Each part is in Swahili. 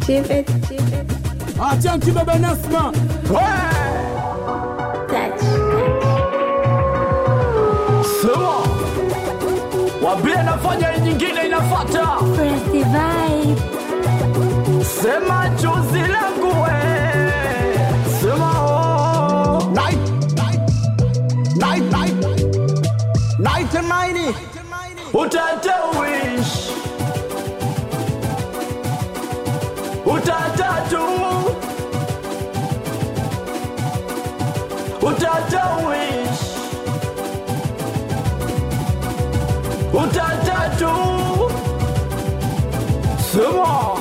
Chip it, chip it, Achanki bebe Nasma. touch. Sema wambie nafanya hii nyingine inafata. Press the vibe. Sema chozi langu we, sema oh. Night, night, night, night, night and mighty. Utata wish Utata tu Utata wish Utata tu Sema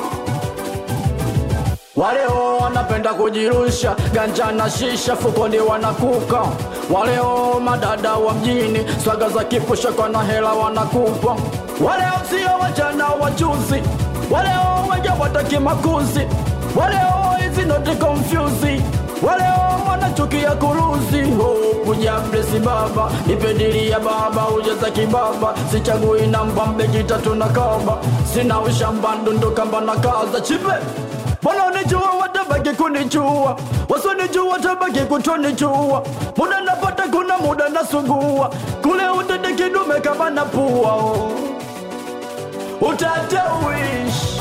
Waleo wanapenda kujirusha ganja na shisha fukoni wanakuka. Waleo madada wa mjini swaga za kipusha kwa na hela wanakupa. Waleo sio wajana wajuzi, waleo wengi wataki makuzi, waleo hizi noti confuse, waleo wanachukia kuruzi. Oh, kuja blesi baba nipedilia baba ujeza kibaba sichagui namba mbeki tatu na kaba sina ushamba ndundukamba na kaza chipe wanaonijua watabaki kunijua wasionijua watabaki kutonijua muda napata kuna muda nasugua kule utende kidume kama na pua oh. utata wish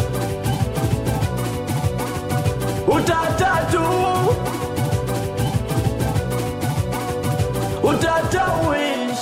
utata tu utata wish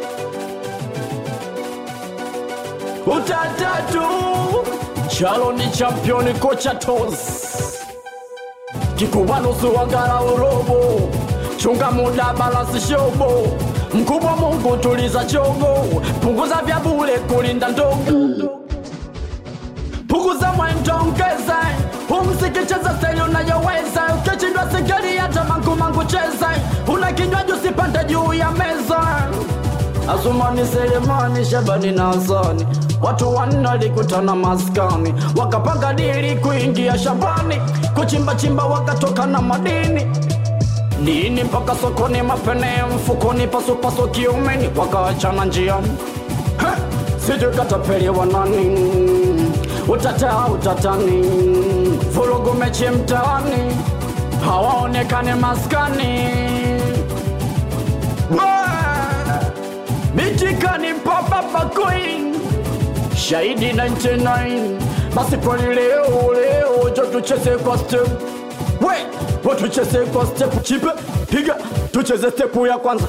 utata tu chalo ni championi kocha tos kikubanusu wangala urobo chunga muda balansi shobo mkubwa mungu tuliza chogo punguza vya bure kulinda ndogo punguza mwendo ongeza umsikicheza steli unayoweza ukishindwa sigari hata mangumangu cheza una kinywaji usipande juu ya meza Azumani Selemani Shabani na Hasani watu wanne walikutana maskani wakapanga dili kuingia shambani kuchimba chimba wakatoka na madini nini mpaka sokoni mapene mfukoni pasupasu kiumeni wakaachana njiani Ha! sijui katapeliwa nani utata utatani vurugu mechi mtaani hawaonekani maskani Bah! mitikani papapa queen shahidi 99 basi poli leo leo jo tucheze kwa step we wo tucheze kwa step chipe piga tucheze step ya kwanza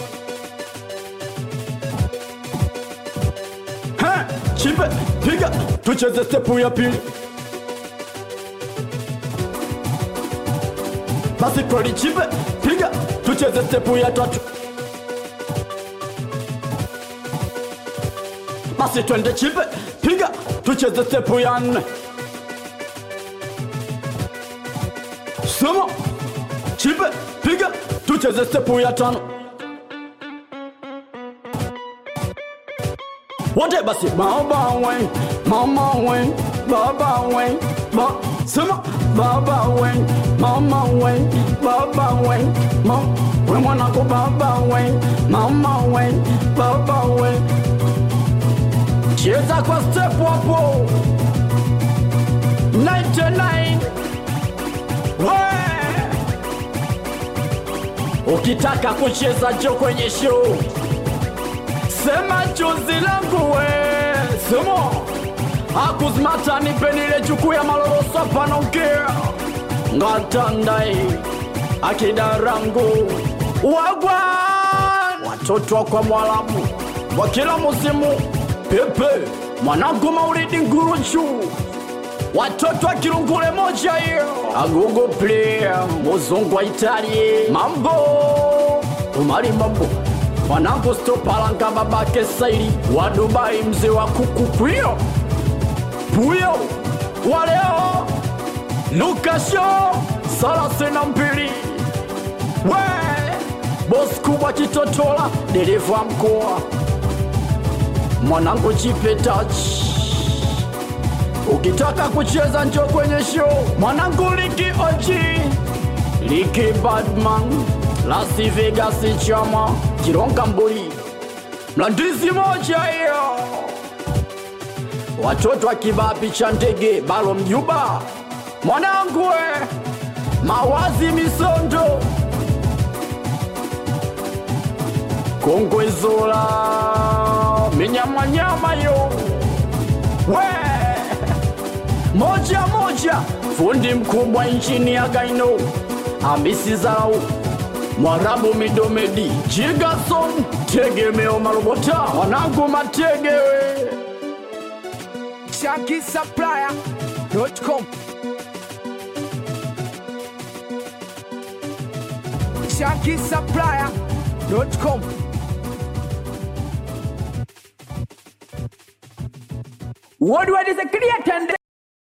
Ha, chipe piga tucheze step ya pili basi poli chipe piga tucheze step ya tatu basi twende chipe piga tucheze stepu ya nne sema chipe piga tucheze stepu ya tano wote basi baba we mama we baba we ba sema baba we mama we baba we ma we mwanako baba we mama we baba we cheza kwa step hapo 99 We! ukitaka kucheza jo kwenye show sema chozi langu we sema akuzmata nipenile jukuu ya maloroso panaongea ngatandai akidarangu wagwa watoto kwa mwalamu wa kila musimu pepe mwanangu maulidi nguruchu watoto wa kirungule moja hiyo agogo player muzungu wa italie mambo umali mambo mwanangu stopalanga babake saili wa dubai mzee wa kuku pwio puyo waleo lukasho salasina mbili we bosi kubwa kitotola dereva mkoa mwanangu chipe touch ukitaka kucheza njo kwenye show mwanangu liki oji liki badman las vegas chama kironga mbuli mlandizi moja hiyo watoto akivaa picha ndege balo mjuba mwanangu we mawazi misondo kongwezola minyamanyama yo we moja moja fundi mkubwa nchini ya gaino amisi zarau mwarabu midomedi jigason tegemeo marobota wanangu mategewe ShankySupplier.com ShankySupplier.com What what is a creator?